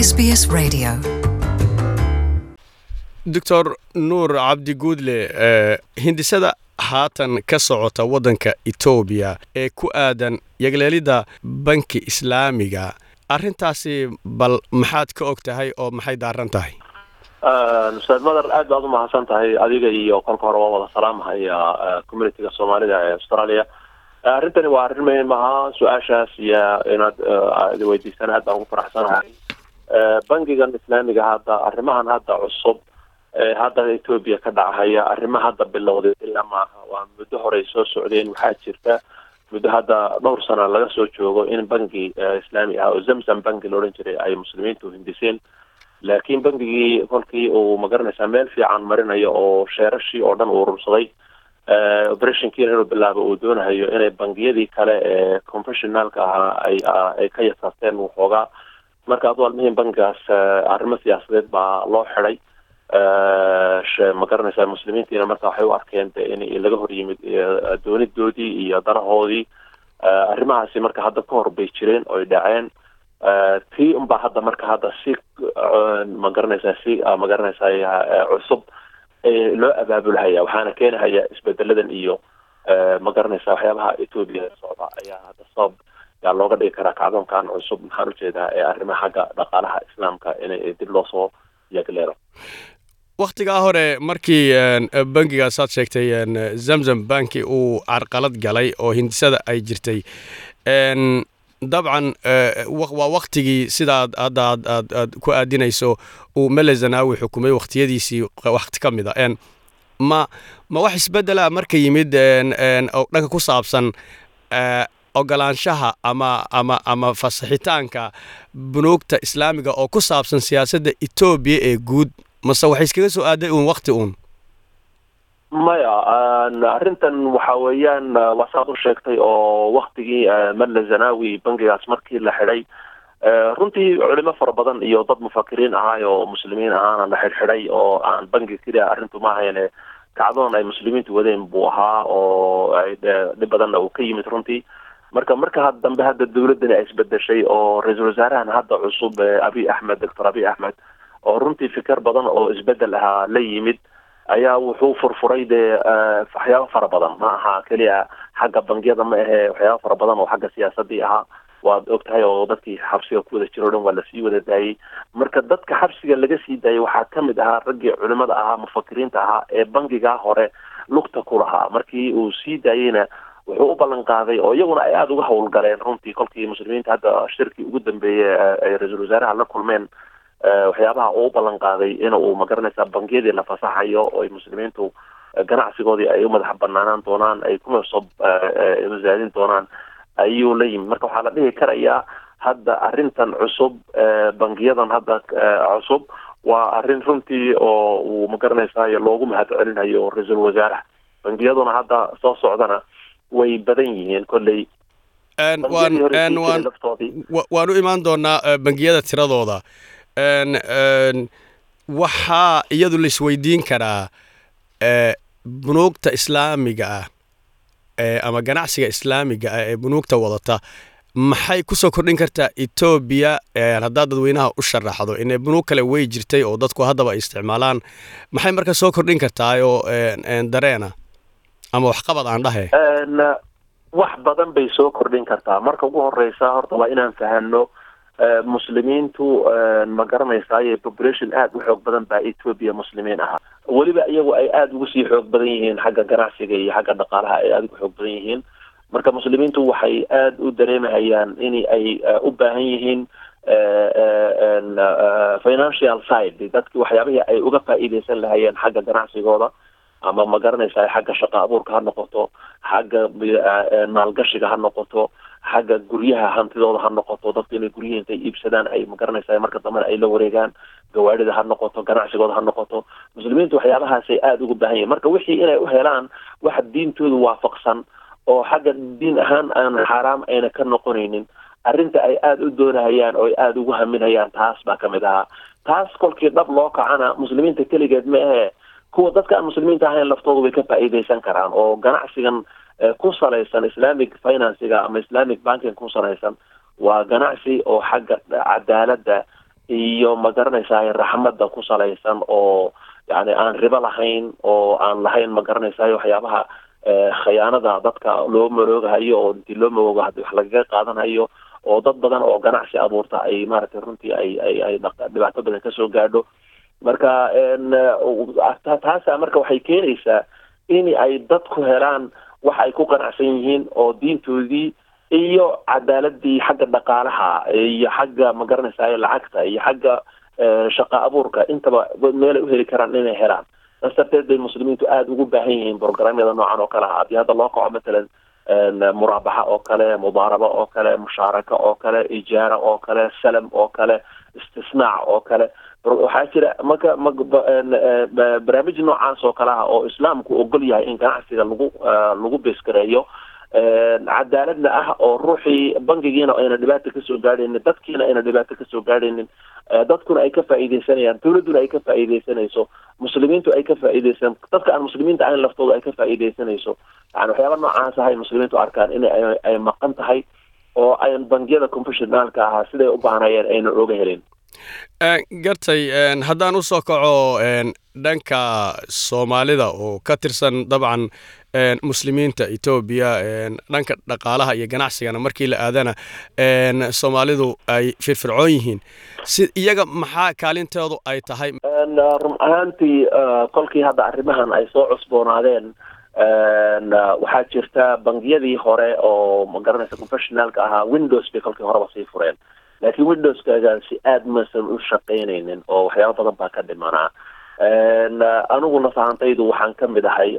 SBS Radio. doctor nuur cabdi guudle hindisada haatan ka socota waddanka etoobiya ee ku aadan yagleelidda banki islaamiga arrintaasi bal maxaad ka og tahay oo maxay daaran tahay ustaad madar aad baad umahadsan tahay adiga iyo kolka hore waa wada salaamahaya communitiga soomaalida ee australia arrintani waa arrin muhiim ahaa su-aashaas iyo inaad weydiisaan aad baan ugu faraxsanahay bankigan islaamiga hadda arrimahan hadda cusub hadda etoobiya ka dhacahaya arrima hadda bilowday ilaa maaha waa muddo horey soo socdeen waxaa jirta muddo hadda dhowr sana laga soo joogo in banki islaami ah oo zamzam banki la odhan jiray ay muslimiintu hindiseen laakiin bankigii kolkii uu magaranaysaa meel fiican marinayo oo sheerashii oo dhan uu urursaday operationkiina inuu bilaabo uu doonahayo inay bangiyadii kale ee confessionaalka ahaa ay ay ka yasaasteen waxoogaa marka adu almihim bankigaas arrimo siyaasadeed baa loo xiday ma garanaysaa muslimiintiina marka waxay u arkeen de in laga hor yimid doonidoodii iyo danahoodii arrimahaasi marka hadda ka hor bay jireen oy dhaceen tii unbaa hadda marka hadda si ma garanaysaa si ma garanaysaa cusub loo abaabulhaya waxaana keenahaya isbedeladan iyo ma garanaysaa waxyaabaha etoobiya socda ayaa hadda sabab yaa looga dhigi karaa kacdoonkan cusub maxaan ujeedaa ee arrimaha xagga dhaqaalaha islaamka in dib loo soo yagleelo wakhtigaa hore markii bankigaas aad sheegtay zamzam banki uu carqalad galay oo hindisada ay jirtay dabcan waa waktigii sidaad hadda aad aad aad ku aadinayso uu mele zanawi xukumay wakhtiyadiisii wakti ka mid a ma ma wax isbedela marka yimid oo dhanka ku saabsan ogolaanshaha ama ama ama fasaxitaanka bunuugta islaamiga oo ku saabsan siyaasadda etoobiya ee guud mase waxay iskaga soo aaday uun wakti uun maya arrintan waxa weeyaan waa saad u sheegtay oo waktigii mele zanawi bankigaas markii la xidhay runtii culimo fara badan iyo dad mufakiriin ahaay oo muslimiin ahaana la xidhxidhay oo aan banki keliya arrintu ma ahayne kacdoon ay muslimiintu wadeen buu ahaa oo dhib badanna uu ka yimid runtii marka marka dambe hadda dawladdani ay isbedeshay oo ra-iisul wasaarahan hadda cusub abiy axmed doctor abiy axmed oo runtii fikir badan oo isbedel ahaa la yimid ayaa wuxuu furfuray dee waxyaabo fara badan ma aha keliya xagga bangiyada ma ahe waxyaabo fara badan oo xagga siyaasadii ahaa waad og tahay oo dadkii xabsiga ku wada jiro o dhan waa lasii wada daayey marka dadka xabsiga laga sii daayay waxaa kamid ahaa raggii culimada ahaa mufakiriinta ahaa ee bankigaa hore lugta ku lahaa markii uu sii daayeyna wuxuu u ballan qaaday oo iyaguna ay aada uga howlgaleen runtii kolkii muslimiinta hadda shirkii ugu dambeeyey ay ra-iisul wasaaraha la kulmeen waxyaabaha uu u ballan qaaday in uu magaranaysaa bangiyadii la fasaxayo oo ay muslimiintu ganacsigoodii ay u madax banaanaan doonaan ay kuna soo masaadin doonaan ayuu la yimid marka waxaa la dhihi karayaa hadda arrintan cusub bangiyadan hadda cusub waa arrin runtii oo uu magaranaysayo loogu mahad celinayo ra-iisul wasaaraha bangiyaduna hadda soo socdana way badan yihiin kolley waan u imaan doonaa bangiyada tiradooda waxaa iyadu la isweydiin karaa bunuugta islaamiga ah ama ganacsiga islaamiga ah ee bunuugta wadata maxay kusoo kordhin kartaa etoobiya haddaad dadweynaha u sharaxdo ine bunuug kale way jirtay oo dadku haddaba ay isticmaalaan maxay marka soo kordhin kartaa oo dareena ama waxqabad aan dhahe wax badan bay soo kordhin kartaa marka ugu horeysa horta waa inaan fahano muslimiintu ma garanaysaay population aada u xoog badan baa etoobiya muslimiin ahaa weliba iyagu ay aada ugu sii xoog badan yihiin xagga ganacsiga iyo xagga dhaqaalaha ay aada ugu xoog badan yihiin marka muslimiintu waxay aada u dareemahayaan in ay u baahan yihiin financial side dadki waxyaabihii ay uga faa'iideysan lahayeen xagga ganacsigooda ama ma garanaysaa xagga shaqa abuurka ha noqoto xagga maalgashiga ha noqoto xagga guryaha hantidooda ha noqoto dadka inay guryihi intay iibsadaan ay ma garanaysaa marka dambena ay la wareegaan gawaarida ha noqoto ganacsigooda ha noqoto muslimiintu waxyaabahaasay aada ugu baahan yihin marka wixii inay u helaan waxa diintooda waafaqsan oo xagga diin ahaan aan xaaraam ayna ka noqonaynin arrinta ay aada u doonahayaan oo ay aada ugu haminayaan taas baa kamid ahaa taas kolkii dhab loo kacana muslimiinta keligeed ma ahe kuwa dadka aan muslimiinta ahayn laftooda way ka faa'iideysan karaan oo ganacsigan ku salaysan islamic financiga ama islamic banking ku salaysan waa ganacsi oo xagga cadaaladda iyo ma garanaysaay raxmadda ku salaysan oo yani aan ribo lahayn oo aan lahayn ma garanaysaay waxyaabaha khayaanada dadka loo maroogahayo oo intii loo maroogo hadii wax lagaga qaadanhayo oo dad badan oo ganacsi abuurta ay maaragtay runtii ay ay ay dhibaato badan kasoo gaadho marka taasa marka waxay keenaysaa in ay dadku helaan wax ay ku qanacsan yihiin oo diintoodii iyo cadaaladii xagga dhaqaalaha iyo xagga ma garanaysaay lacagta iyo xagga shaqa abuurka intaba meelay uheli karaan inay helaan saas darteed bay muslimiintu aada ugu baahan yihiin programyada noocan oo kale ah haddii hadda loo kaco matalan muraabaxa oo kale mudaaraba oo kale mushaaraka oo kale ijaara oo kale salam oo kale istisnaac oo kale waxaa jira marka ma barnaamij noocaas oo kale ah oo islaamku ogol yahay in ganacsiga lagu lagu beeskareeyo cadaaladna ah oo ruuxii bangigiina ayna dhibaata kasoo gaadhaynin dadkiina ayna dhibaato kasoo gaadhaynin dadkuna ay ka faa'iideysanayaan dawladduna ay ka faa'iideysanayso muslimiintu ay ka faa'iideysan dadka aan muslimiinta ahayn laftooda ay ka faa'iideysanayso yani waxyaaba noocaas ah ay muslimiintu arkaan in ay maqan tahay oo ayn bangiyada confessionaalka ahaa siday u baahnayeen ayna oga helin gartay haddaan usoo kaco dhanka soomaalida oo ka tirsan dabcan muslimiinta etoobiya dhanka dhaqaalaha iyo ganacsigana markii la aadana soomaalidu ay firfircoon yihiin si iyaga maxaa kaalintoodu ay tahay run ahaantii kolkii hadda arrimahan ay soo cusboonaadeen waxaa jirta bangiyadii hore oo ma garanaysa confessionaalka ahaa windows bay kolkii horeba sii fureen laakiin windowskagaasi aada masan u shaqaynaynin oo waxyaaba badan baa ka dhimanaa anigu nafahantaydu waxaan ka mid ahay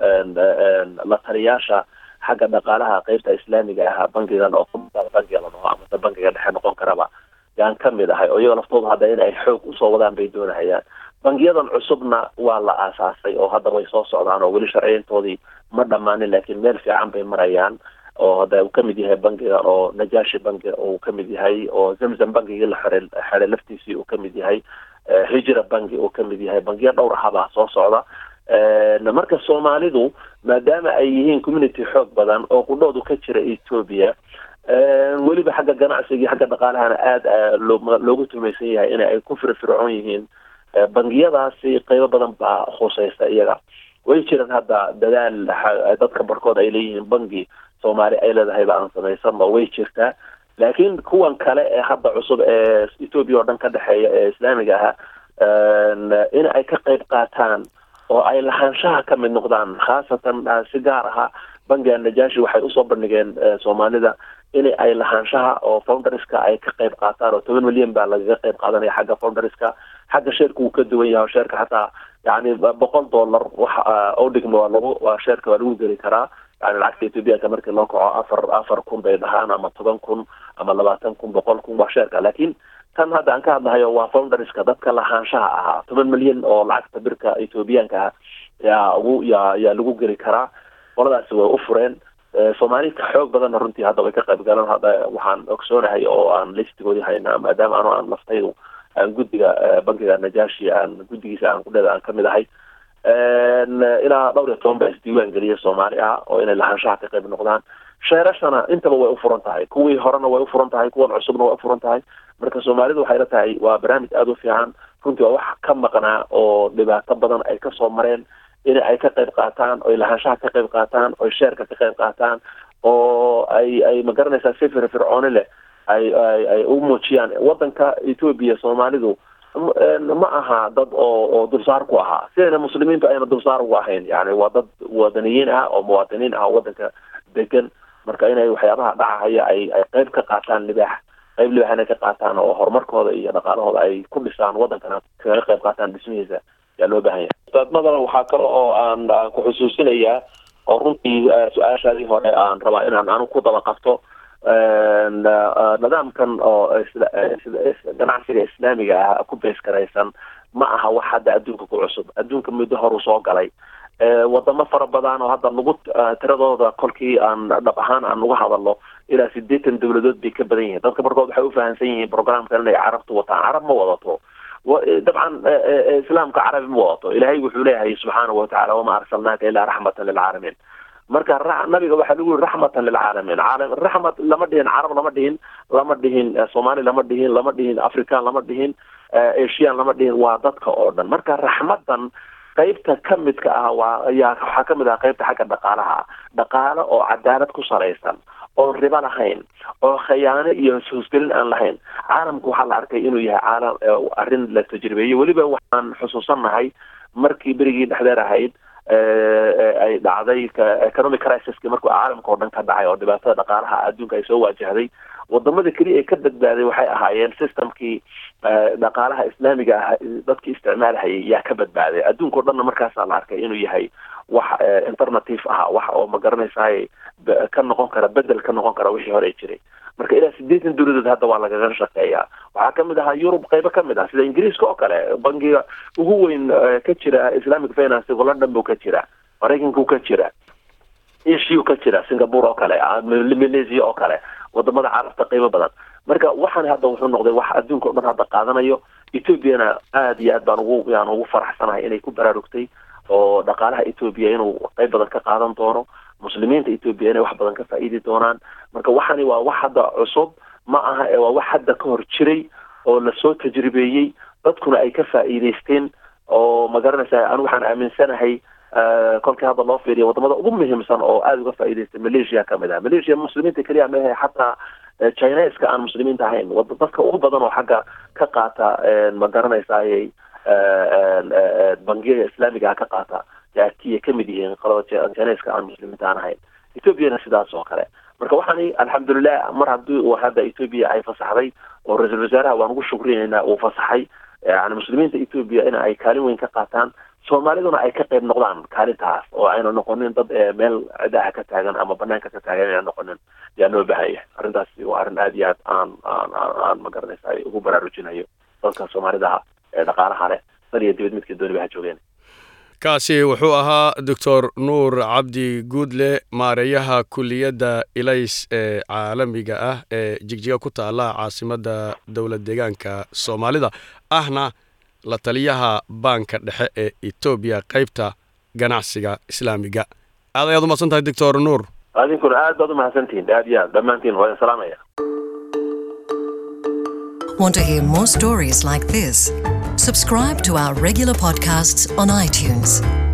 la taliyaasha xagga dhaqaalaha qeybta islaamiga ahaa bangigan oo bangiga la dhaho amase bangiga dhexe noqon karaba yaan ka mid ahay oo iyago laftooda hadda in ay xoog usoo wadaan bay doonahayaan bangiyadan cusubna waa la aasaasay oo hadda way soo socdaan oo weli sharciyantoodii ma dhammaanin laakiin meel fiican bay marayaan oo hadda uu kamid yahay bangiga oo najashi bangi uu kamid yahay oo zamzam bangigii la xere xeray laftiisii uu kamid yahay hijra bangi uu kamid yahay bangiya dhowr ahabaa soo socda marka soomaalidu maadaama ay yihiin community xoog badan oo qudhoodu ka jira ethoobia weliba xagga ganacsiga xagga dhaqaalahana aada loogu tumaysan yahay in ay ku firfircoon yihiin bangiyadaasi qeybo badan baa khuseysta iyaga way jiraan hadda dadaal dadka barkood ay leeyihiin bangi soomaali ay leedahay ba aan samaysano way jirtaa laakiin kuwan kale ee hadda cusub ee ethoobia oo dhan ka dhexeeya ee islaamiga ahaa in ay ka qeyb qaataan oo ay lahaanshaha ka mid noqdaan khaasatan si gaar aha bangiga najashi waxay usoo bandhigeen soomaalida in ay lahaanshaha oo founderska ay ka qeyb qaataan oo toban milyan baa lagaga qeyb qaadanaya xagga founderska xagga sheerka wuu ka duwan yahay oo sheerka xataa yani boqol dollar wax oo dhigmo waa lagu waa sheerka waa lagu geli karaa yani lacagta ethoobiyaanka markii loo kaco afar afar kun bay dhahaan ama toban kun ama labaatan kun boqol kun waa sheerka laakiin tan hadda aan ka hadlahayo waa founderska dadka lahaanshaha ahaa toban milyan oo lacagta birka ethoobiyaanka ah yaa ugu yaa yaa lagu geli karaa qoladaasi way u fureen soomaali ka xoog badanna runtii hadda way ka qayb galan hadda waxaan ogsoonahay oo aan listigoodii haynaa maadaama anu aan laftaydu aan guddiga bankiga najashi aan guddigiisa aan kudheeda aan kamid ahay ilaa dhowr iyo toban baa isdiiwaan geliya soomaali ah oo inay lahaanshaha ka qayb noqdaan sheerashana intaba way u furan tahay kuwii horena way u furan tahay kuwan cusubna way u furan tahay marka soomaalidu waxay la tahay waa barnaamij aada u fiican runtii waa wax ka maqnaa oo dhibaato badan ay kasoo mareen in ay ka qayb qaataan oy lahaanshaha ka qayb qaataan oy sheerka ka qayb qaataan oo ay ay ma garanaysaa si firfircooni leh ay ay ay u muujiyaan wadanka ethoobia soomaalidu ma aha dad oo oo dulsaar ku ahaa sidayna muslimiintu ayna dulsaar ugu ahayn yani waa dad wadaniyiin ah oo muwaadiniin ah wadanka degan marka inay waxyaabaha dhacahaya ay ay qayb ka qaataan libaax qayb libaax inay ka qaataan oo horumarkooda iyo dhaqaalahooda ay ku dhisaan wadankana kaga qayb qaataan dhismihiisa yaa loo baahan yahay ustaadmadana waxaa kale oo aan aan ku xusuusinayaa oo runtii su-aashaadii hore aan rabaa inaan anu ku daba qabto nidaamkan oo ganacsiga islaamiga ah ku beeskaraysan ma aha wax hadda adduunka ku cusub adduunka muddo horu soo galay wadamo fara badan oo hadda lagu tiradooda kolkii aan dhab ahaan aan uga hadalno ilaa sideetan dawladood bay ka badan yihiin dadka markood waxay ufahamsan yihiin programkan inay carabtu wataan carab ma wadato dabcan islaamka carabi ma wadato ilaahay wuxuu leeyahay subxaanahu watacala wama arsalnaaka ilaa raxmatan lilcaalamiin marka nabiga waxaa lagu yiri raxmatan lilcaalamiin caalam raxmat lama dhihin carab lama dhihin lama dhihin soomaali lama dhihin lama dhihin african lama dhihin asian lama dhihin waa dadka oo dhan marka raxmadan qaybta ka midka ah waa ayaa waxaa ka mid ah qaybta xagga dhaqaalaha dhaqaale oo cadaalad ku salaysan oon ribo lahayn oo khayaano iyo hoosgelin aan lahayn caalamku waxaa la arkay inuu yahay caalam arrin la tajribeeyey weliba waxaan xusuusannahay markii berigii dhexdeer ahayd ay dhacday economic crisiski markuu caalamka oo dhan ka dhacay oo dhibaatada dhaqaalaha adduunka ay soo waajahday wadamada keliya ee ka badbaaday waxay ahaayeen systemkii dhaqaalaha islaamiga ah dadkii isticmaalhayay yaa ka badbaaday adduunka o dhanna markaasaa la arkay inuu yahay wax alternative ah wax oo ma garanaysaay ka noqon kara bedel ka noqon kara wixii hore jiray marka ilaa sideetan dowladood hadda waa lagaga shaqeeyaa waxaa kamid ahaa yurub qaybo kamid ah sida ingiriiska oo kale bangiga ugu weyn ka jira islamic finance london buu ka jira maraykanku ka jira asia ka jira singapore oo kale malaysia oo kale wadamada carabta qiimo badan marka waxaan hadda wuxuu noqday wax adduunka o dhan hadda qaadanayo ethoobiana aada iyo aad baan ugu yaan ugu faraxsanahay inay ku baraarugtay oo dhaqaalaha ethoobia inuu qayb badan ka qaadan doono muslimiinta ethoobia inay wax badan ka faa'iidi doonaan marka waxani waa wax hadda cusub ma aha ee waa wax hadda ka hor jiray oo lasoo tajribeeyey dadkuna ay ka faa'iidaysteen oo ma garanaysa anu waxaan aaminsanahay kolkii hadda loo fiiriya wadamada ugu muhiimsan oo aada uga faa'iidaystay malaysia kamid ah malaysia muslimiinta keliya maahe xataa chineska aan muslimiinta ahayn dadka ugu badan oo xagga ka qaata ma garanaysayay bangiyada islaamiga ka qaata kiya kamid yihiin qolada chineska aan muslimiinta aan ahayn ethoobiana sidaas oo kale marka waxaani alxamdulilah mar haddii uu hadda ethoobia ay fasaxday oo ra-iisul wasaaraha waan ugu shukrineynaa uu fasaxay yani muslimiinta ethoobia in ay kaalin weyn ka qaataan soomaaliduna ay ka qayb noqdaan kaalintaas oo ayna noqonin dad meel cidaha ka taagan ama banaanka ka taagan ayna noqonin yaa loo bahanya arrintaasi waa arrin aada iyo aad aan aan aan aan ma garanaysa ugu baraarujinayo dadka soomaalidaha ee dhaqaalaha leh dan iyo dibad midka dooniba ha joogeen kaasi wuxuu ahaa doctor nuur cabdi guudle maareeyaha kuliyadda ilays ee caalamiga ah ee jigjiga ku taala caasimadda dowlad deegaanka soomaalida ahna la taliyaha baanka dhexe ee etoobiya qaybta ganacsiga islaamiga aad ayaad umahadsan tahay doctor nuur adinkuna aad baad umahadsantihiin aad iyo aad dhammaantiin waa idin salaamaya Want to hear more stories like this? Subscribe to our regular podcasts on iTunes.